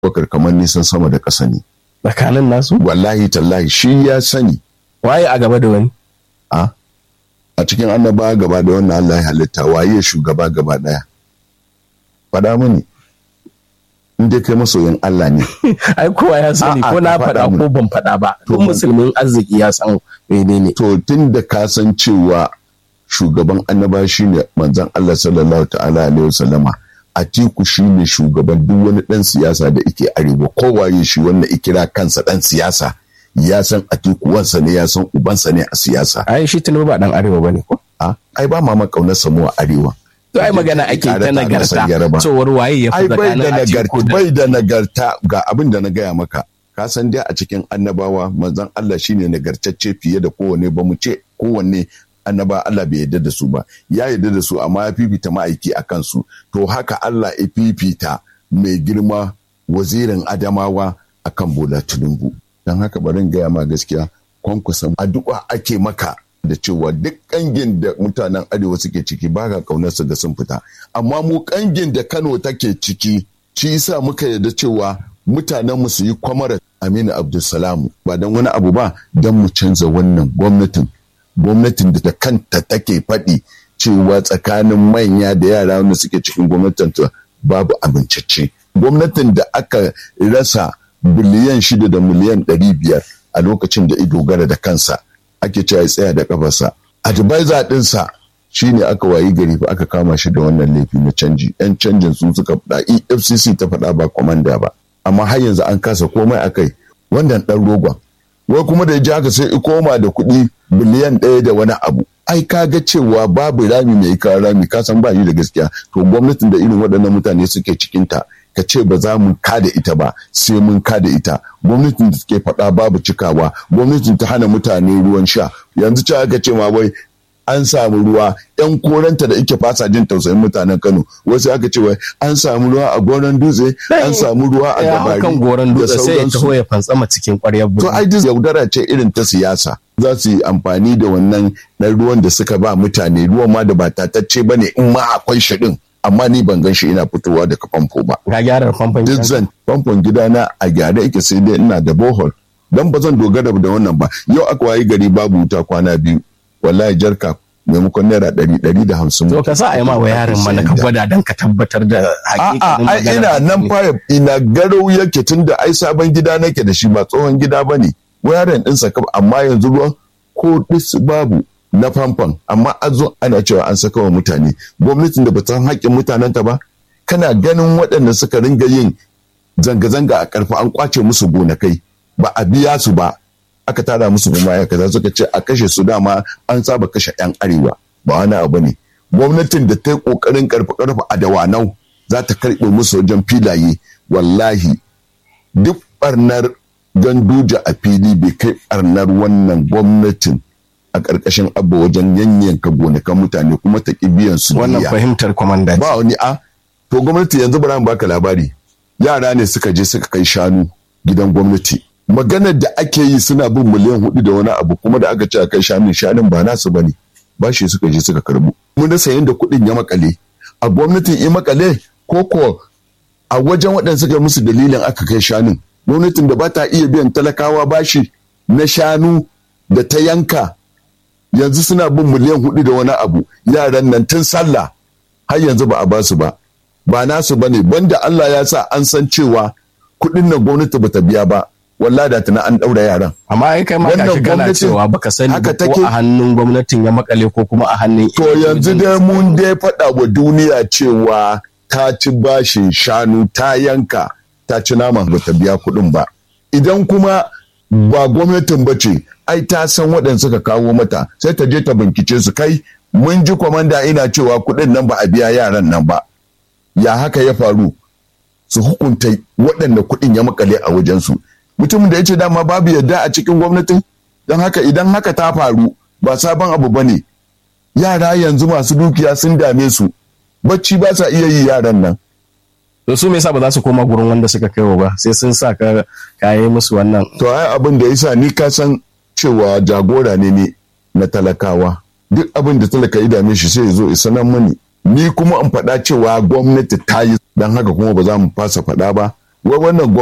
bakar kamar nisan sama da ƙasa ne tsakanin nasu wallahi tallahi shi ya sani waye a gaba da wani a a cikin annaba gaba da wannan Allah ya halitta waye shugaba gaba daya faɗa mini in dai kai masoyin Allah ne ai kowa ya sani A'a, ko na ka faɗa faɗa ko ban faɗa ba To, duk musulmin arziki ya san menene to tun da ka san cewa shugaban annaba shine manzon Allah sallallahu ta'ala alaihi wasallama Atiku shine shugaban duk wani dan siyasa da yake arewa kowaye shi wanda ikira kansa dan siyasa ya san Atiku wansa ne ya san ubansa ne a siyasa ai shi tunubu ba dan arewa bane ko a ai ba ma makaunar samu a arewa to ai magana ake Tare ta tare masa nagarta yaraba. cewar waye ya fi ai bai da tsakanin nagarta Atiku da bai da nagarta ga abin da na gaya maka ka san dai a cikin annabawa manzon Allah shine nagartacce fiye da kowanne ba mu ce kowanne annaba Allah bai yarda da su ba ya yarda da su amma ya fifita ma'aiki a kansu to haka Allah ya fifita mai girma wazirin Adamawa akan Bola Tinubu dan haka bari in gaya ma gaskiya kwankwasa addu'a ake maka da cewa duk kangin da mutanen arewa suke ciki ba ka kaunar su ga sun fita amma mu kangin da Kano take ciki shi yasa muka yarda cewa mutanen mu su yi kwamara Aminu Abdulsalamu ba don wani abu ba don mu canza wannan gwamnatin gwamnatin da ta kanta take faɗi cewa tsakanin manya da yara wanda suke cikin gwamnatin ta babu abincicce gwamnatin da aka rasa biliyan shida da miliyan ɗari biyar a lokacin da ido gara da kansa ake cewa ya tsaya da kafarsa advisor ɗinsa shi ne aka wayi gari fa aka kama shi da wannan laifi na canji yan canjin su suka faɗa efcc ta faɗa ba kwamanda ba amma har yanzu an kasa komai akai wannan ɗan rogon wai kuma da ya ji haka sai i koma da kuɗi biliyan ɗaya da wani abu ai ka ga cewa babu rami mai kawo rami ka san ba yi da gaskiya to gwamnatin da irin waɗannan mutane suke cikinta ka ce ba za mu kada ita ba sai mun kada ita gwamnatin da suke faɗa babu cikawa gwamnatin ta hana mutane ruwan sha yanzu ce aka ce ma wai an samu ruwa yan koranta da ike fasa jin tausayin mutanen Kano wasu aka ce wai an samu ruwa a goron dutse an samu ruwa a ya hau gabari kan goron da dutse sai ya sauransu. taho ya fantsama cikin ƙwaryar To birni ai duk yaudara ce irin ta siyasa. Za su yi amfani da wannan ɗan ruwan da suka ba mutane ruwan ma da ba tatacce ba ne in ma akwai shi ɗin. Amma ni ban gan shi ina fitowa daga famfo ba. ga gyara famfon Duk gidanka. zan famfon gidana a gyare yake sai dai ina da bohol. Dan ba zan dogara da wannan ba. Yau aka wayi gari babu wuta kwana biyu. Wallahi jarka maimakon naira ɗari ɗari da hamsin. to ka sa a yi ma wa yaron mana ka gwada don ka tabbatar da A'a, hakikanin ai magana ina da nan take. fa ina garau yake tun da ai sabon gida nake da shi ba tsohon gida ba ne. Wayarin ɗinsa kam amma yanzu ruwan ko ɗis babu na famfon amma an zo ana cewa an saka wa mutane. Gwamnatin da ba ta san haƙƙin mutanenta ba, kana ganin waɗanda suka ringa yin zanga-zanga a ƙarfi an ƙwace musu gonakai ba a biya su ba. Aka tara musu kuma kaza suka ce a kashe su dama an saba kashe 'yan arewa ba wani abu ne. Gwamnatin da ta yi ƙoƙarin ƙarfe-ƙarfe a dawanau za ta karɓe musu wajen filaye wallahi duk ɓarnar ganduja a fili bai kai ɓarnar wannan gwamnatin a ƙarƙashin abu wajen yanyanka gonakan mutane kuma ta ƙi biyan su wannan diya. fahimtar kwamanda ce. ba wani a to gwamnati yanzu bari mu baka labari yara ne suka je suka kai shanu gidan gwamnati maganar da ake yi suna bin miliyan hudu da wani abu kuma da aka ce a kai shanun shanun ba nasu bane bashi suka je suka karbu mun da sayin da kuɗin ya makale a gwamnatin ya makale ko ko a wajen waɗanda suka yi musu dalilin aka kai shanun gwamnatin da ba ta iya biyan talakawa bashi na shanu da ta yanka yanzu suna bin miliyan hudu da wani abu yaran nan tun sallah har yanzu ba a ba su ba ba nasu ba ne banda Allah ya sa an san cewa kuɗin nan gwamnati ba ta biya ba wallahi da tana an ɗaura yaran amma ai kai ma Wannan gashi kana gwamnatin cewa baka sani haka ba ko take? a hannun gwamnatin ya makale ko kuma a hannun to yanzu dai mun dai faɗa wa duniya cewa ta ci bashin shanu ta yanka ta ci naman ba ta biya kuɗin ba idan kuma ba gwamnatin ba ce ai ta san waɗanda suka kawo mata sai ta je ta bincike su kai mun ji kwamanda ina cewa kuɗin nan ba a biya yaran nan ba ya haka ya faru su hukunta waɗanda kuɗin ya makale a wajensu mutumin da ya ce dama babu yadda a cikin gwamnatin don haka idan haka ta faru ba sabon abu ba ne yara yanzu masu dukiya sun dame su bacci ba sa iya yi yaran nan to su me yasa ba za su koma gurin wanda suka kai wa ba sai sun sa ka kayi musu wannan to ai abin da yasa ni ka san cewa jagora ne ne na talakawa duk abin da talaka ya dame shi sai ya zo ya sanar mani ni kuma in faɗa cewa gwamnati ta yi don haka kuma ba za mu fasa faɗa ba wai wannan